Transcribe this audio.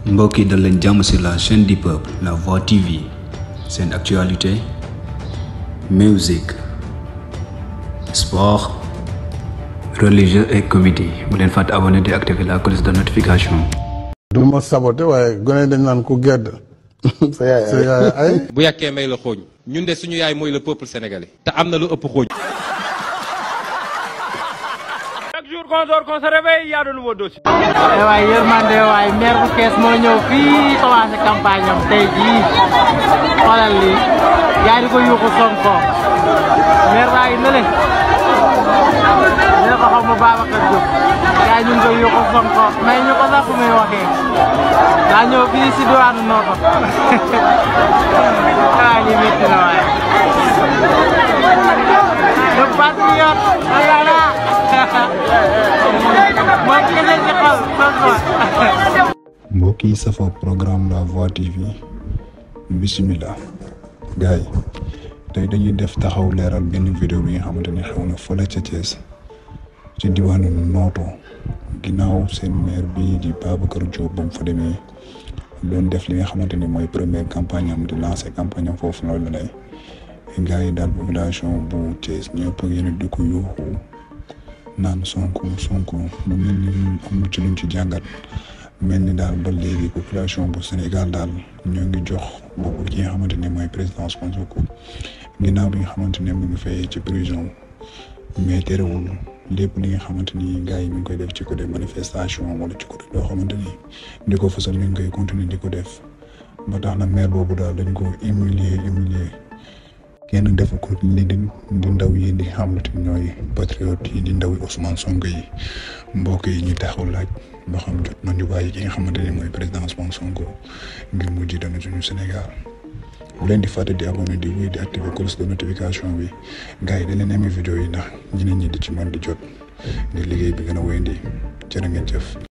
mbokk yi dal leen jàmm sur la chaîne du peuple la voix TV seen actualité musique sport religieux et comédie bu leen fàtte abonné di activer la cloche de notification. du ma saboté waaye gone dañ naan ku gedd sa yaay sa yaay ay bu yàkkee may la xooñ ñun de suñu yaay mooy le peuple sénégalais te am na lu ëpp xooñ Chaque jour qu'on dort, qu'on se réveille, il y a de nouveaux dossiers. waaye yërmande waaye maire bu kees moo ñëw fii commencé campagne am tey jii xoolal lii yaa di ko yuuxu Sonko maire baa ngi nële ne ko xaw ma Babacar Diop yaa ñu ngi koy yuuxu Sonko may ñu ko sax fu muy waxee daa ñëw fii si diwaanu Noto waaye lii métti na waaye le patriote voilà moom kese ci xol Sonko mbokk yi safoo programme la voix tv bisimilah gars yi tey dañuy def taxaw leeral benn vidéo bi nga xamante ne xew na fële ca Thiès ci diwaanu Nooto ginnaaw seen maire bi di Babacar Diop ba mu fa demee doon def li nga xamante ni mooy première campagne am di lancer campagne am foofu loolu lay gars yi daal population bu Thiès ñëpp ak yéen di ko yuuxu naan Sonko Sonko mu mel ni am ci luñ ci jàngat mel ni daal ba léegi population bu Sénégal daal ñoo ngi jox boobu ki nga xamante ne mooy président Ousmane Sonko ginnaaw bi nga xamante ne mu ngi fay ci prison mais terewul lépp li nga xamante ni gars yi ñu ngi koy def ci côté manifestation wala ci côté loo xamante ni di ko fësal ñu ngi koy continuer di ko def ba tax na maire boobu daal dañ ko humilier humilier kenn defu ko li di di ndaw yi di xamante ñooy patriote yi di ndaw yi Ousmane Sonko yi mbokk yi ñu taxaw laaj ba xam jot nañu bàyyi ki nga xamante ne mooy président Ousmane Sonko ngir mu jiite na suñu Sénégal bu leen di fàtte di abonné di wéy di activer cloche de notification bi gars yi dañ leen amee vidéo yi ndax ñeneen ñi di ci mën di jot ngir liggéey bi gën a wéyandi jërë ngeen jëf.